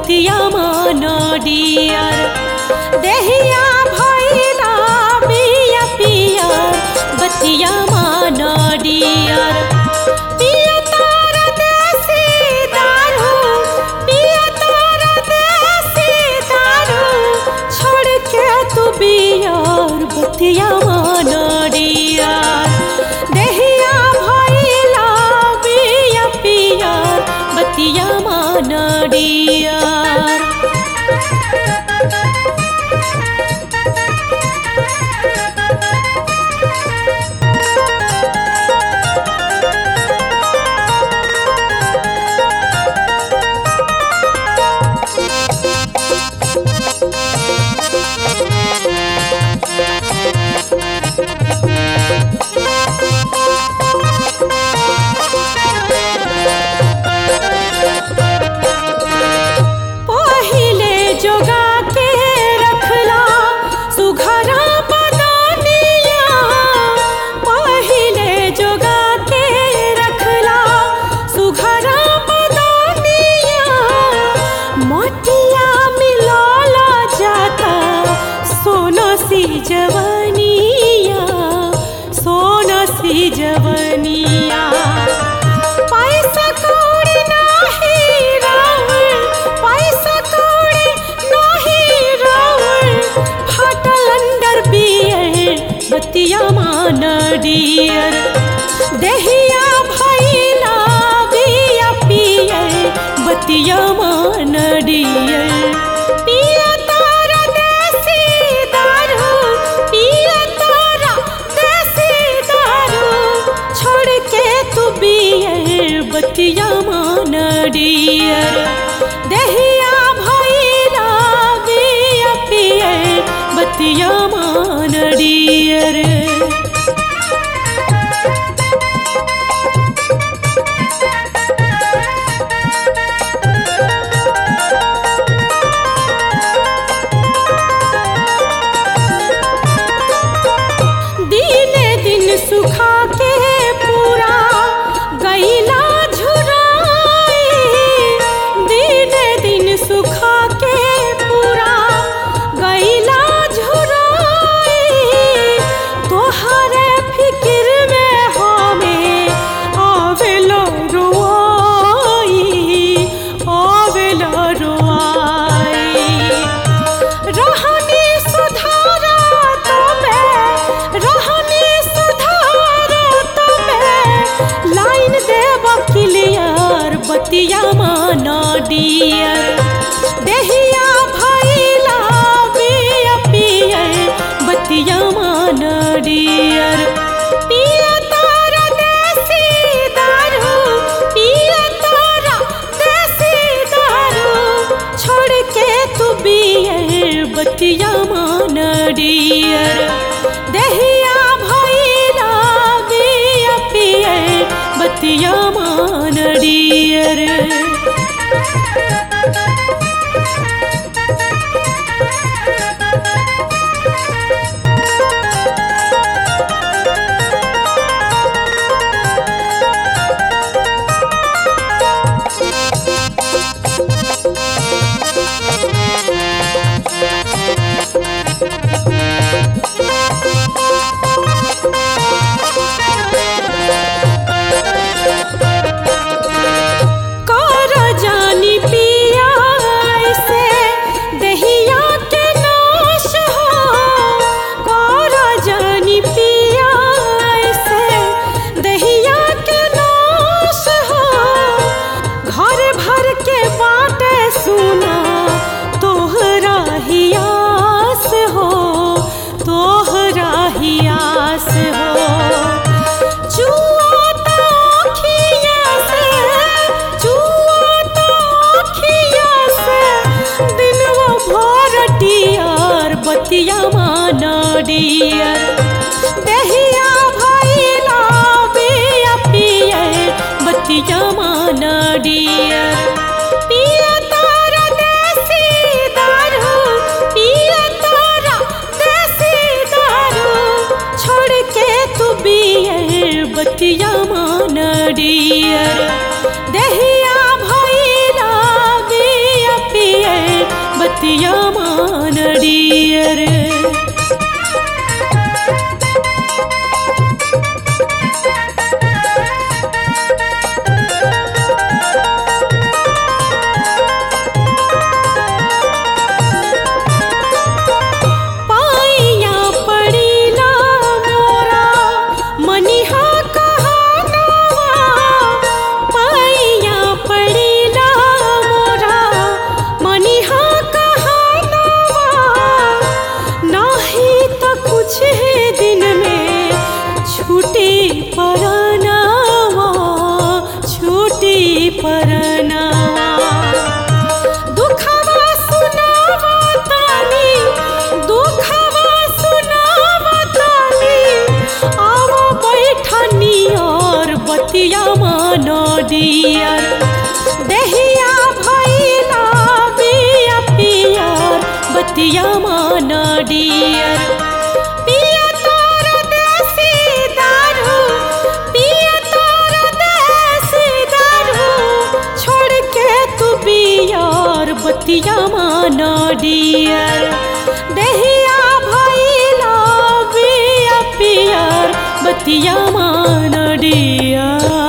बतिया माना डियर देहिया भैला बिया पियर बतिया माना डियर पिया तारा देसी दारू पिया तारा देसी दारू छोड़ के तू बियर बतिया माना डियर देहिया भैला बिया पियर बतिया माना डियर पहिले जोगा के रखला सुघरा बदानिया पहिले जोगा के रखला सुघरा बदानिया मटिया मिलाला जाता सोना सी जवनिया सोना सी जवनिया पैसा कौड़ी नाही रावण पैसा कौड़ी नाही रावण फाटल अंडर बियर बतिया मान डियर देहिया भैला बिया पियर बतिया मान डियर पिया तारा देसी दारू पिया तारा देसी दारू छोड़ के तू बियर बतिया मान डियर देहिया भैला बिया पियर बतिया मान डियर दिने दिन सुखा के पूरा गैला झुराई दिने दिन सुखा के पूरा गैला झुराई तोहरे फिक्र में हमें आवेला रोआई आवेला रोआई रहनी सुधारा तबे रहनी सुधारा तबे लाइन देब क्लियर बतिया माना डियर देहिया भैला बिया पियर बतिया माना डियर पिया तारा देसी दारू पिया तारा देसी दारू छोड़ के तू बियर बतिया मान डियर देहिया भैला बिया पियर बतिया मान डियर कर जानी पिया ऐसे दहिया के नाश हो कर जानी पिया ऐसे दहिया के नाश हो घर भर के बाटे सुना तोहरा हियास हो तोहरा हियास हो जुआ तो अखिया से जुआ तो अखिया से दिनवा भर डियर बतिया माना डियर देहिया भैला बिया पियर बतिया माना डियर पिया तारा देसी दारू पिया तारा देसी दारू छोड़ के तू बियर बतिया मान डियर देहिया भैला बिया पियर परनावा दुखवा सुनावा तानी दुखवा सुनावा तानी आवा बैठनी और बतिया मानो डियर देहिया भैला बिया पियर बतिया मानो डियर पिया तोर देसी दारू पिया तोर देसी दारू छोड़ के तू बियार बतिया माना डियर देहिया भैला बिया पियर बतिया माना डियर